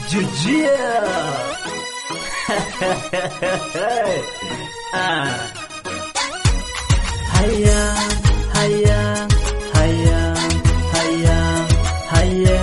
Jujia. ah. Haya, haya, haya, haya, haya.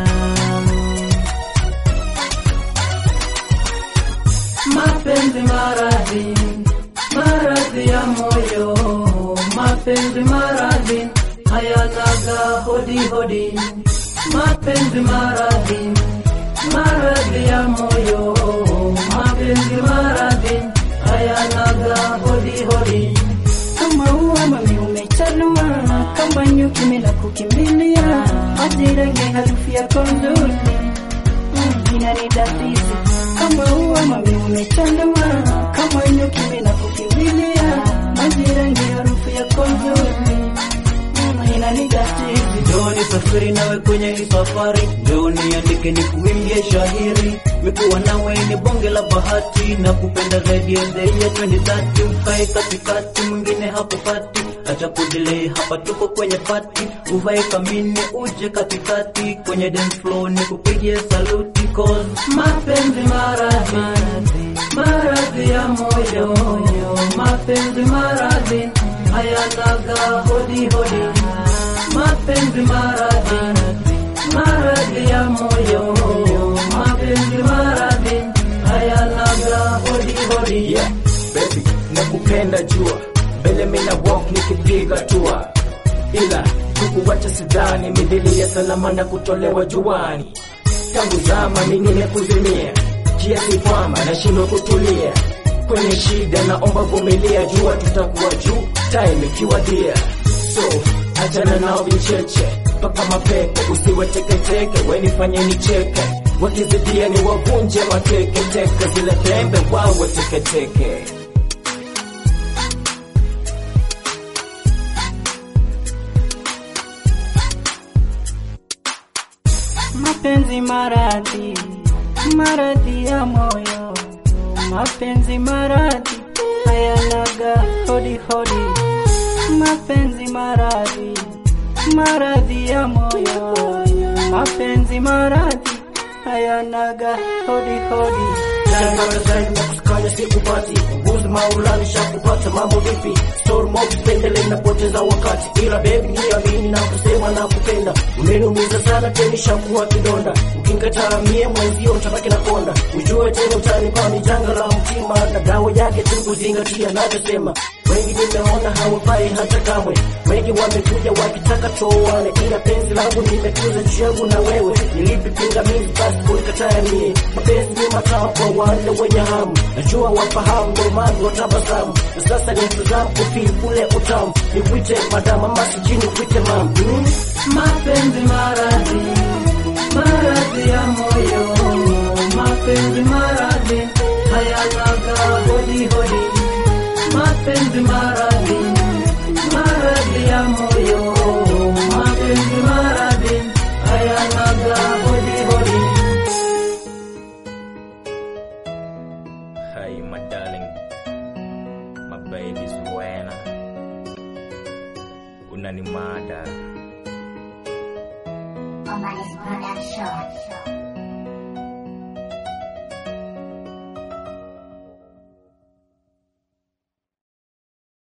Mapenzi maradhi, maradhi ya moyo, mapenzi maradhi hayanaga hodi hodi, mapenzi maradhi, maradhi ya moyo, mapenzi maradhi hayanaga hodi hodi. kama ua mami umechanua kama nyuki mina kukimbilia ajirange harufu yako nzuri Mm, inanidadisi kama ua mami umechanua kama nyuki mina kukimbilia ajirange harufu yako nzuri Mm, inanidadisi Njoo nisafiri nawe kwenye hii safari, njoo niandike ni kuimbie shahiri, mikuwa nawe ni bonge la bahati, na kupenda zaidi ya zaidi ya 2030 ukae katikati, mwingine hakupati, acha kudelay, hapa tuko kwenye pati, uvae kamini uje katikati, kwenye dance floor ni kupigie saluti, cause mapenzi maradhi, maradhi ya moyo, mapenzi maradhi hayanaga hodi hodi mapenzi maradhi, maradhi ya moyo, mapenzi maradhi hayanaga hodi hodi. Yeah, baby, nakupenda jua mbele mina walk nikipiga tua, ila kukuwacha sidhani midhili ya salama na kutolewa juani. Tangu zama mimi nimekuzimia kiasi kwamba nashindwa kutulia kwenye shida, naomba vumilia, jua tutakuwa juu time ikiwadia. So achana nao vicheche mpaka mapepe, usiwe teketeke, we nifanye nicheke, wakizidia ni wavunje mateketeke, zile pembe wawe teketeke. mapenzi maradhi, maradhi ya moyo, mapenzi maradhi hayanaga hodi hodi, mapenzi maradhi, maradhi ya moyo, mapenzi maradhi hayanaga hodi hodi. Napata zaidi na kusikanya sikupati Nguzi maulani shakupata mambo vipi Story mob pendele napoteza wakati Ila baby niamini na kusema na kupenda Umeniumiza sana teni shakuwa kidonda Ukinkataa mie mwenzio utabaki na konda Ujue tena utanipa ni janga la mtima Na dawa yake tu kuzingatia navyosema Wengi nimeona hawafai hata kamwe Wengi wamekuja wakitaka tuoane Ila penzi langu nimetuza juu yangu na wewe Nilipi pingamizi basi kulikataa mie Mapenzi ni matamu kwa wale wenye hamu Najua wafahamu ndo maana watabasamu Na sasa ni mtazamo kufili kule utamu Nikuite madama masijini kuite mam mm? Mapenzi maradhi, maradhi ya moyo, mapenzi maradhi hayanaga hodi hodi, mapenzi maradhi, maradhi ya moyo, mapenzi maradhi hayanaga hodi hodi. Hey my darling My baby Suena Unanimada Omanis Production.